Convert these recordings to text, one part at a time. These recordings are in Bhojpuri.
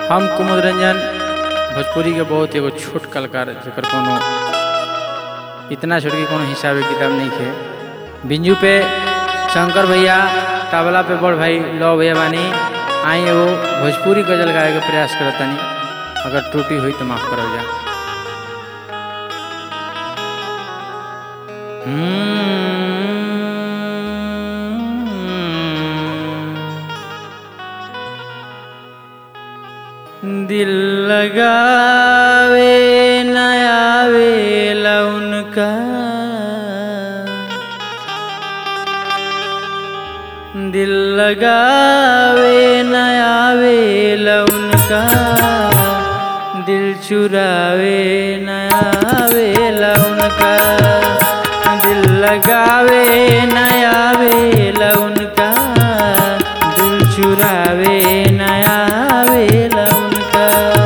हम कुमुद रंजन भोजपुरी के बहुत एगो छोट कलाकार जेकर कोनो इतना छोट के कोनो हिसाबे किताब नहीं खे बिंजू पे शंकर भैया तबला पे बड़ भाई लव भैया बानी आई एगो भोजपुरी गजल गाए के प्रयास करतनी अगर त्रुटि हुई तो माफ करल जा दिल लगावे नयावे उनका दिल लगावे नयावे उनका दिल चुरावे नयावे उनका दिल लगावे नयावे उनका दिल चुरावे नयावे उनका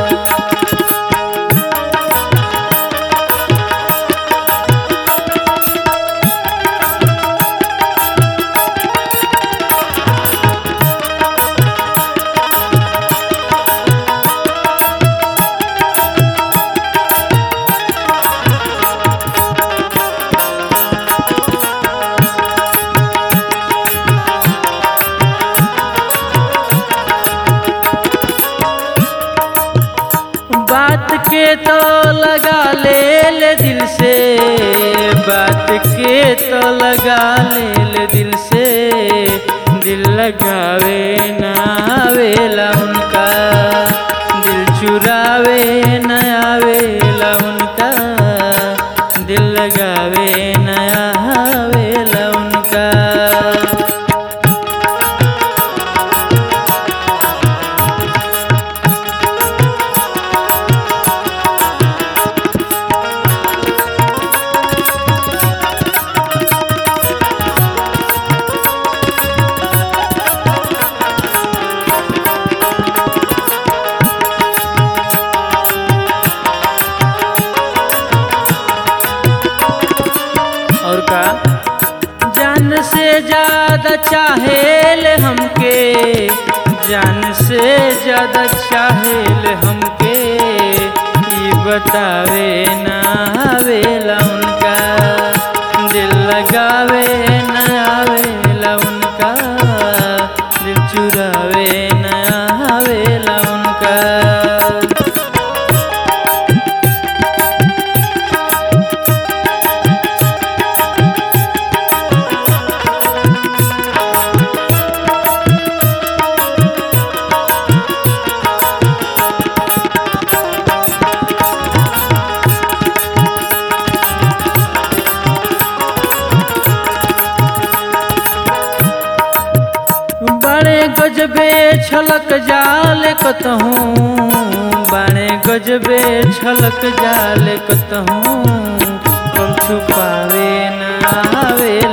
बात के तो लगा ले ले दिल से बात के तो लगा ले ले दिल से दिल लगावे ना आवेला उनका दिल चुरावे ना आवेला उनका दिल लगावे ना आवेला उनका और का जान से ज्यादा चाहेल हमके जान से ज्यादा चाहेल हमके ये बतावे ना आवेला उनका दिल लगावे ना आवेला उनका दिल चुरावे ना आवेला उनका बड़े गजबे छलक जाल कतहूँ बड़े गजबे छलक जाल कतहूँ कम छुपावे न आवे